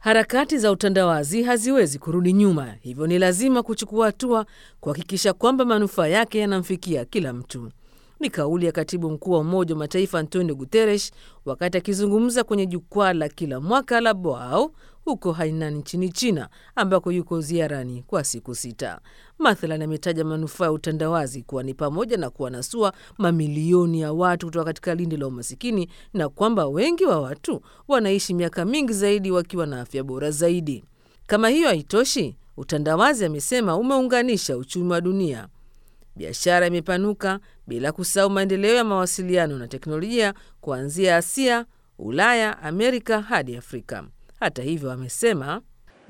Harakati za utandawazi haziwezi kurudi nyuma, hivyo ni lazima kuchukua hatua kuhakikisha kwamba manufaa yake yanamfikia kila mtu. Ni kauli ya katibu mkuu wa Umoja wa Mataifa Antonio Guterres wakati akizungumza kwenye jukwaa la kila mwaka la Boao huko Hainan nchini China, ambako yuko ziarani kwa siku sita. Mathalan, ametaja manufaa ya utandawazi kuwa ni pamoja na kuwanasua mamilioni ya watu kutoka katika lindi la umasikini na kwamba wengi wa watu wanaishi miaka mingi zaidi wakiwa na afya bora zaidi. Kama hiyo haitoshi, utandawazi amesema umeunganisha uchumi wa dunia biashara imepanuka bila kusahau maendeleo ya mawasiliano na teknolojia kuanzia Asia, Ulaya, Amerika hadi Afrika. Hata hivyo, amesema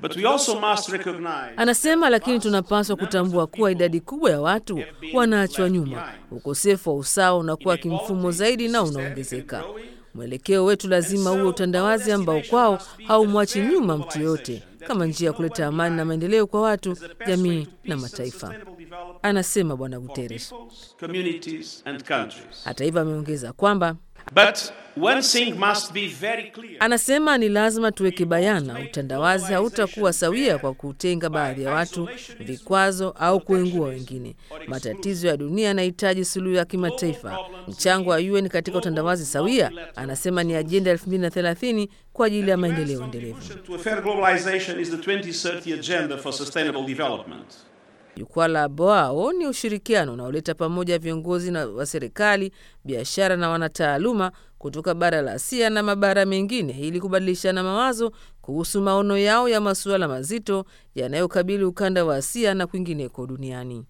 anasema, lakini tunapaswa kutambua kuwa idadi kubwa ya watu wanaachwa nyuma. Ukosefu wa usawa unakuwa kimfumo zaidi na unaongezeka. Mwelekeo wetu lazima uwe utandawazi ambao kwao haumwachi nyuma mtu yoyote, kama njia ya kuleta amani na maendeleo kwa watu, jamii na mataifa, anasema Bwana Guterres. Hata hivyo, ameongeza kwamba anasema ni lazima tuweke bayana, utandawazi hautakuwa sawia kwa kutenga baadhi ya watu, vikwazo au kuengua wengine. Matatizo ya dunia yanahitaji suluhu ya kimataifa. Mchango wa UN katika utandawazi sawia, anasema ni ajenda 2030 kwa ajili ya maendeleo endelevu. Jukwaa la Boao ni ushirikiano unaoleta pamoja viongozi na wa serikali, biashara na wanataaluma kutoka bara la Asia na mabara mengine ili kubadilishana mawazo kuhusu maono yao ya masuala mazito yanayokabili ukanda wa Asia na kwingineko duniani.